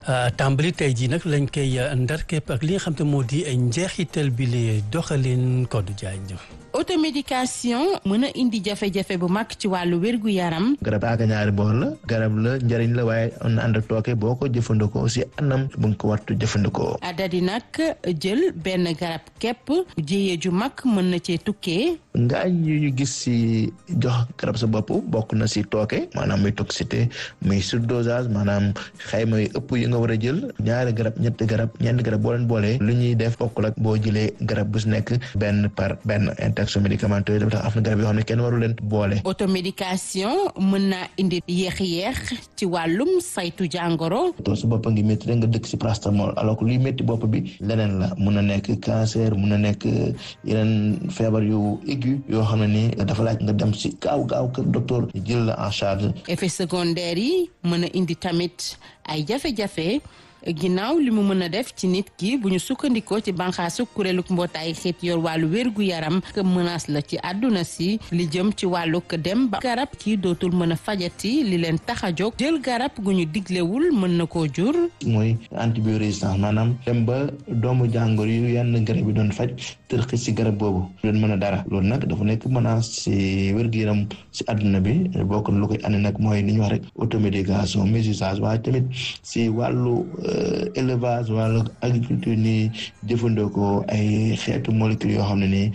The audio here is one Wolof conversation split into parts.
tàmbali tey jii nag lañ koy ndar képp ak li nga xam te moo di njeexital bi li doxalin Codé Diagne. automédication mën a indi jafe-jafe bu mag ci wàllu wérgu yaram. garab aaga ñaari boor la garab la njëriñ la waaye am na ànd ak tooke boo ko jëfandikoo aussi anam bu nga ko wartu jëfandikoo. dadi nag jël benn garab képp jiyee ju mag mën na cee tukkee. ngaañ yu ñu gis si jox garab sa bopp bokk na si tooke maanaam muy toxicité muy surdosage maanaam xayma yu ëpp yi nga war a jël ñaari garab ñetti garab ñeenti garab boo leen boolee lu ñuy def bokkul ak boo jëlee garab bu si nekk benn par benn interaction médicamenteuse dafa tax am na garab yoo xam ne kenn waru leen boole. automédication mën naa indi yéex-yéex ci wàllum saytu jàngoro. to su bopp ngi métti rek nga dëkk si paracétamol alors que luy métti bopp bi leneen la mun na nekk cancer mun na nekk yeneen feebar yu aigu yoo xam ne ni dafa laaj nga dem si gaaw gaaw kër docteur jël la en charge. effet secondaire yi mën a indi tamit ay jafe-jafe. ginnaaw li mu mën a def ci nit ki bu ñu sukkandikoo ci banqaasu kuréeluk mbootaay xeet yor wàllu wérgu yaram que menace la ci àdduna si li jëm ci wàllug dem ba garab kii dootul mën a fajati li leen tax a jóg jël garab gu ñu diglewul mën na koo jur mooy antibiorésistance maanaam dem ba doomu jàngoro yu yenn garab yi doon faj tërxi si garab boobu doon mën a dara loolu nag dafa nekk menace si wérgu yaram si àdduna bi bokk na lu koy andi nag mooy li ñu wax rek automédication mésusage waaye tamit si wàllu élevage wala agriculture ni jëfandikoo ay xeetu molécules yoo xam ne ni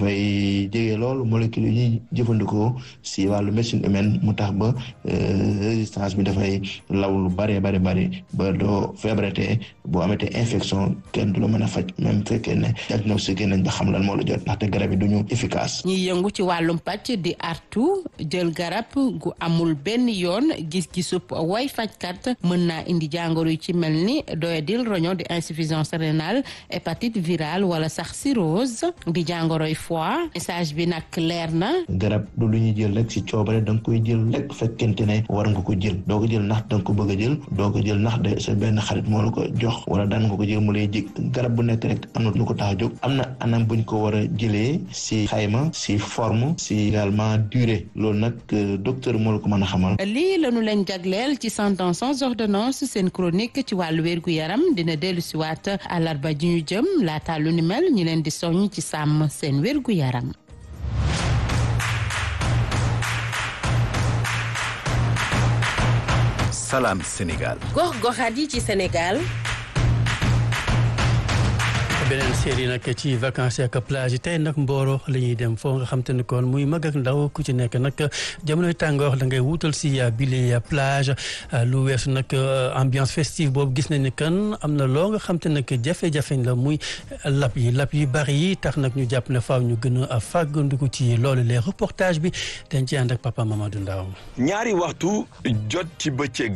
dafay jege loolu molécules yi ñuy jëfandikoo si wàllu médecine humaine mu tax ba résistance bi dafay law lu bare bare bare ba doo feebarate boo amatee infection kenn du la mën a faj même fekkee ne diagnostiqué nañ ba xam lan moo la jot ndaxte garab yi duñu efficace ñiy yëngu ci wàllum pàcc di artu jël garab gu amul benn yoon gis-gisub way fajkat mën naa indi jàngoro yi ci mel ni doyadil roño di insuffisance rénale hépatite virale wala sax cirrhose di jàngoroy foie message bi nag leer na garab du lu ñuy jël rek si coobare da nga koy jël rek fekkente ne war nga ko jël doo ko jël ndax da nga ko bëgg a jël doo ko jël ndax de sa benn xarit moo la ko jox wala daan nga ko jël mu lay jig garab bu nekk rek am na lu ko tax a jóg am na anam buñ ko war a jëlee si xayma si forme si également durée loolu nag docteur moo la ko mën a xamal lii lañu leen jagleel ci Santé sans ordonnance seen chronique ci wàllu wérgu yaram dina dellu si waat àllarba ji ñu jëm laata lu ni mel ñu leen di soññ ci sàmm seen wérgu yaram Salam Sénégal. gox-goxaat yi ci Sénégal. beneen série nag ci vacances ak plage yi tey nag Mboro la ñuy dem foo nga xam te ne kon muy mag ak ndaw ku ci nekk nag jamonoy tàngoor da ngay wutal si bile plage lu weesu nag ambiance festive boobu gis nañ ne kan am na loo nga xam te ne jafe-jafe la muy lap yi lap yu bari yi tax nag ñu jàpp ne faaw ñu gën a fàggandiku ci loolu les reportage bi dañ ci ànd ak papa Mamadou Ndaw ñaari waxtu jot ci bëccëg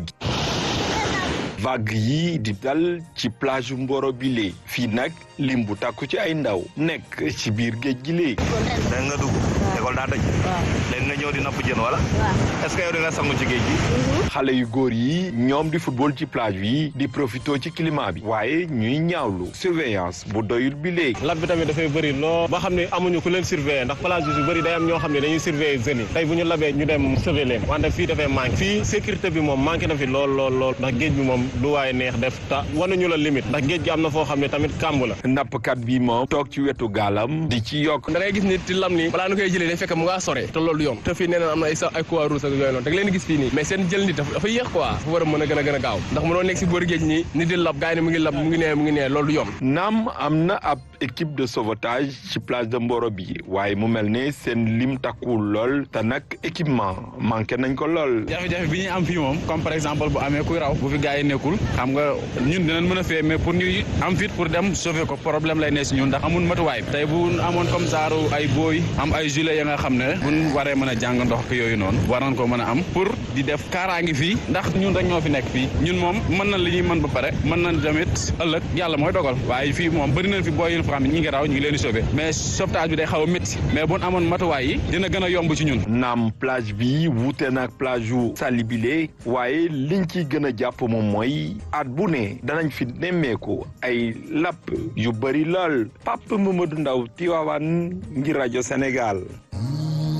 vague yi di dal ci plage Mboro bi lee fii nag lim bu tàkku ci ay ndaw nekk ci biir géej gi lee da nga dugg école daa tëj léegi nga ñëw di napp jën wala est-ce que yow di nga sangu ci géej gi xale yu góor yi ñoom di football ci plage bi di profito ci climat bi waaye ñuy ñaawlu surveillance bu doyul bi léegi lab bi tamit dafay bëri loo ba xam ne amuñu ku leen surveiller ndax plage bi su bëri day am ñoo xam ne dañuy surveiller jeunes yi tey bu ñu labee ñu dem sauver leen wante fii dafay manqué fii sécurité bi moom manqué na fi lool lool lool ndax géej bi moom lu waaye neex def ta wanuñu la limite ndax géej gi am na foo xam ne tamit kàmb la nappkat bi moom toog ci wetu gaalam di ci yokk da ngay gis nit ci lam nii balaa nu koy jëlee day fekk mu ngaa sore te loolu yoon te fii nee na am na ay sax ay croix rouge ak yooyu noonu da nga leen gis fii nii mais seen jël nit dafa yéex quoi fu war a mën a gën a gën a gaaw ndax mënoo nekk si boori géej nii nit di lab gars yi ne mu ngi lab mu ngi nee mu ngi nee loolu yoon naam am na ab équipe de sauvetage ci plage de Mboro bi waaye mu mel ne seen lim takkuwul lool te nag équipement manqué nañ ko lool jafe-jafe bi ñuy am fii moom comme par exemple bu amee kuy raw bu fi gars yi nekkul xam nga ñun dinañ mën a fee mais pour ñuy am fit pour dem sauver ko problème lay ne si ñun ndax amul matuwaay tey bu amoon comme saaru ay booy am ay gilet ya nga xam ne buñ waree mën a jàng ndox ko yooyu noonu war nañ ko mën a am pour di def kaaraangi fii ndax ñun rek ñoo fi nekk fii ñun moom mën nañ li ñuy mën ba pare mën nañ tamit ëllëg yàlla mooy dogal waaye fii moom bëri nañ fi booy yu xam ne ñi ngi raw ñu ngi leen di sauver mais sauvetage bi day xaw a métti mais buñ amoon matuwaay yi dina gën a yomb ci ñun naam plage bi wuute naag plage yu Saly bile waaye liñ ciy gën a jàpp moom mooy at bu ne danañ fi nemmeeku ay lapp yu bëri lool Pape Mamadou Ndaw Tivaouane ngir rajo Sénégal